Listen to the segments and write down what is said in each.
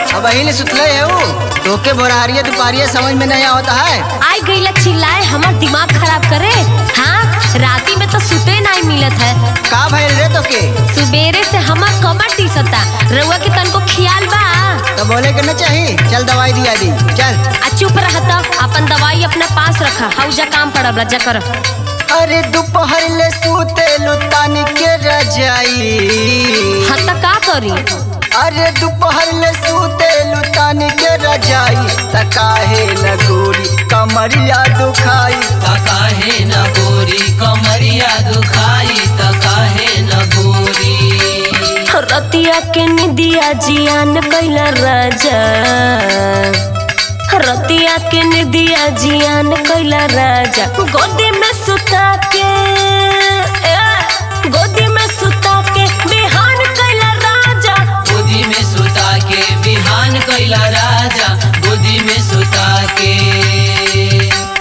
अब अहिले सुतले है वो तोके बोरारिया दुपारिया समझ में नहीं आता है आई गईला चिल्लाए हमार दिमाग खराब करे हाँ राती में तो सुते नहीं मिलत है का भइल रे तोके सुबेरे से हमार कमर टीसता रउआ के तनको खियाल बा तो बोले के न चाही चल दवाई दिया दी चल आ चुप रहता अपन दवाई अपना पास रखा हौजा काम पड़ब ला जा कर अरे दोपहर ले सूते लुतानी के रजाई हाँ त का करी अरे दोपहर ले सूते लुतानी के रजाई त काहे न गोरी कमरिया दुखाई काहे न गोरी कमरिया दुखाई त काहे न गोरी रतिया के निदिया जियान कैला राजा रतिया के निदिया जियान कैला राजा गोदी में सुता के ए, गोदी में सुता के बिहान कैला राजा गोदी में सुता के बिहान कैला राजा गोदी में सुता के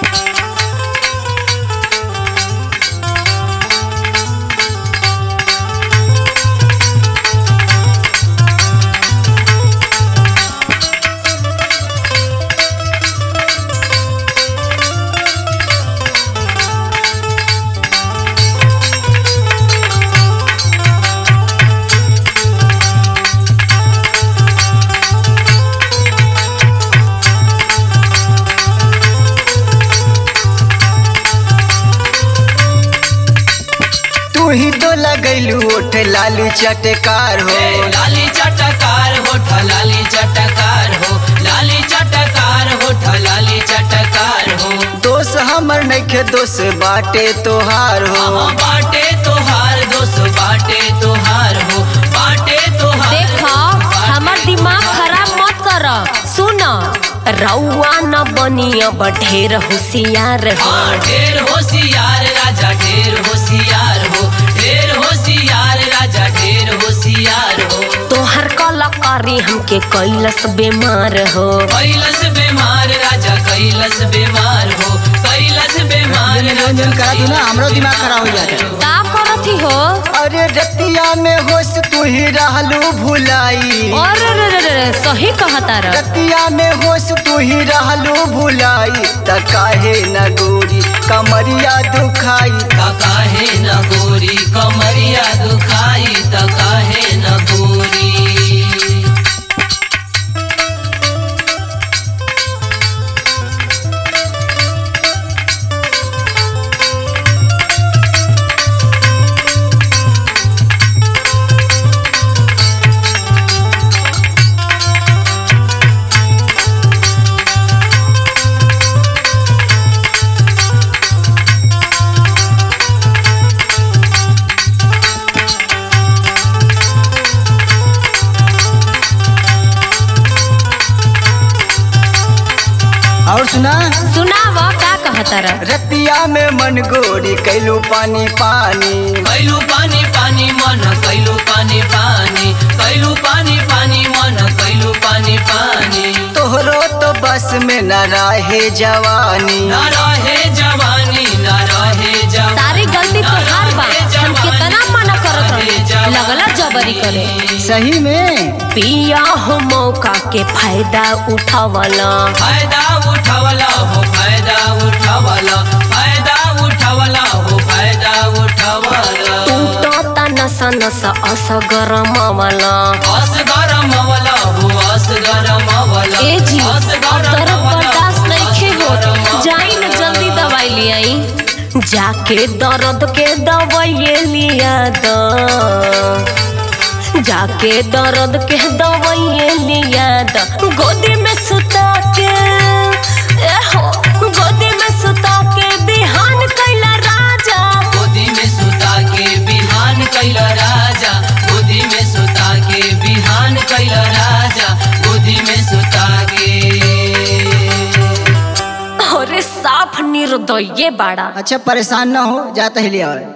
तू ही तो लगैलू ओठ लालू चटकार हो ए, लाली चटकार होठ लाली चटकार हो लाली चटकार होठ लाली चटकार हो दोष हमर नइखे दोष बाटे तोहार हो हाँ बाटे तोहार दोस्त बाटे तोहार हो बाटे तोहार देखो हमार दिमाग खराब मत कर सुन रउआ न बनिया ढेर होशियार हो हाँ ढेर होशियार राजा ढेर होशियार हो ढेर होशियार राजा ढेर होशियार हो तोहर कलाकारी हमके कैलस बीमार हो कैलस बीमार राजा कैलस बीमार हो कैलस बीमार रंजन करा दू ना हमरो दिमाग खराब हो जाता है का करथी हो अरे रतिया में होश तू ही रहलू भुलाई और रे रे रे रे, सही कहता र रतिया में होश तू ही रहलू भुलाई त काहे न गोरी कमरिया दुखाई त काहे न गोरी कमरिया दुखाई त काहे न गोरी और सुना सुनाव का कहता र रतिया में मन गोरी कैलू पानी पानी कैलू पानी पानी मन कैलू पानी पानी कैलू पानी पानी मन कैलू पानी पानी तोहरो तो बस में न रहे जवानी न रहे जवानी न रहे जवानी सारी गलती तोहार बा हम कितना मना करत रही लगला जबरी करे सही में पिया हो मौका के फायदा उठावला फायदा उठावला हो फायदा उठावला फायदा उठावला हो फायदा उठावला टूटता नसा नसा असगरमावला अस गरम वाला हो अस गरम वाला ए जी अस अब गरम दर्द वाला, बर्दाश्त नहीं अस खे गरम हो जाई न जल्दी दवाई ले आई जाके दर्द के दवाई लिया द जाके दर्द के दवाई लिया द गोदी में सुता के ए हो गोदी में सुता के बिहान कैला राजा गोदी में सुता के बिहान कैला राजा गोदी में सुता के बिहान कैला राजा गोदी में सुता के अरे साफ निर्दय बाड़ा अच्छा परेशान न हो जाता ही लिया